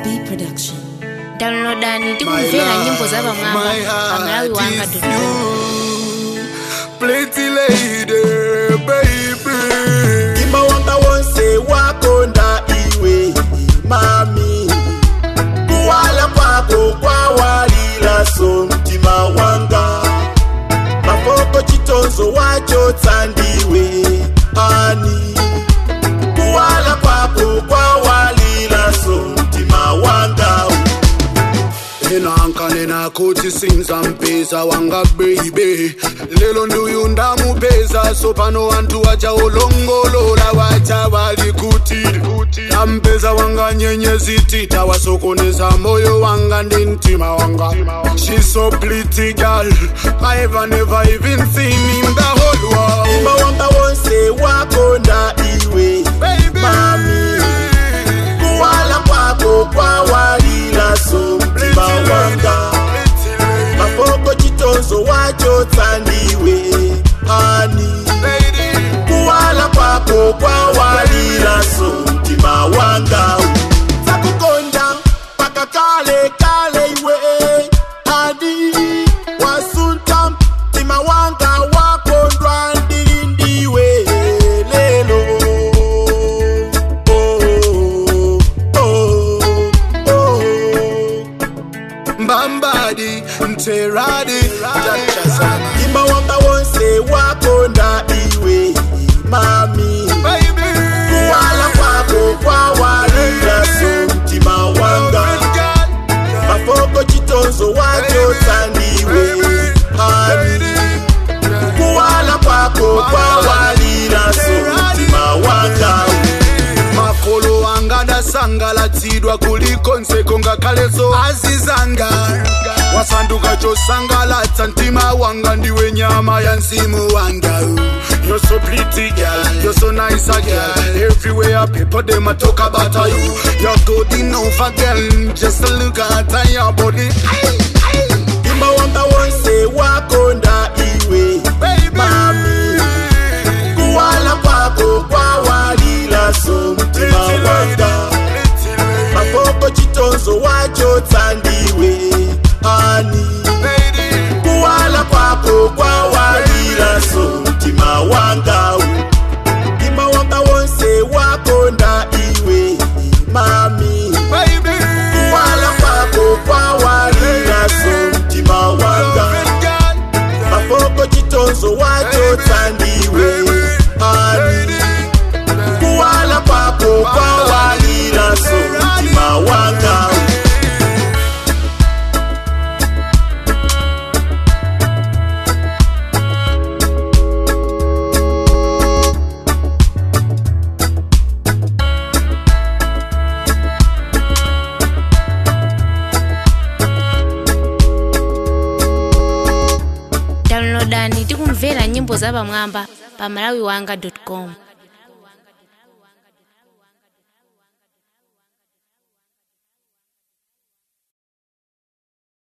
B Production. downloadani tikumvera nyimbo za pamwamba pa malawi wanga Pretty lady, baby. Ima wanga wonse wakonda iwe mami kuwala kwako kwawalila so mtima wanga mafoko chitonzo wacho tsandiwe ani kuwala kwako kwawalila so mtima wanga enanka nenakuthi sinzampeza wanga baby lelo nduyu ndamupeza so pano wantu wacha ulongolola wacha walikuti tampeza wanga nyenyezitita wasokoneza moyo wanga ndi mtima wanga She's so pretty girl I ever never even seen in the whole world Ima wanga wonse wakonda iwe Baby. mami kuwala kwako kwawalila so mtima wanga mafoko chitonzo wacho tsandiwe ani kuwala kwako kwawalila so mtima wanga takukonda paka kale kale iwe adi wasunta mtima wanga wakondwa ndilindiwe lelo oh, oh, oh. mbambadi mteradi imba wanga wonse wakonda iwe mami kuwala kwako kwawalila so mtima wanga mafoko chitonzo wacho tsandiwe hani kuwala kwako kwawalila so mtima wanga makolo anga ndasangalatsidwa kuliko nseko ngakhaleso azizanga wasanduka chosangalatsa mtima wanga ndiwe nyama ya mzimu wanga You're so pretty girl, you're so nice a girl Everywhere people them a talk about you You're good enough a girl, just a look at your body imba wanga wonse wakonda iwe mami kuwala kwako kwawalila so mtima wanga mafoko chitonzo wacho tsandiwe ani kuwala kwako kwawalila so mtima wanga imba wanga wonse wakonda iwe mami kuwala kwako kwawalila so mtima wanga mafoko chitonzo wacho tsandiwe ani kuwala kwako kwawalila so mtima wanga downloadani tikumvera nyimbo za pamwamba pa malawi wanga com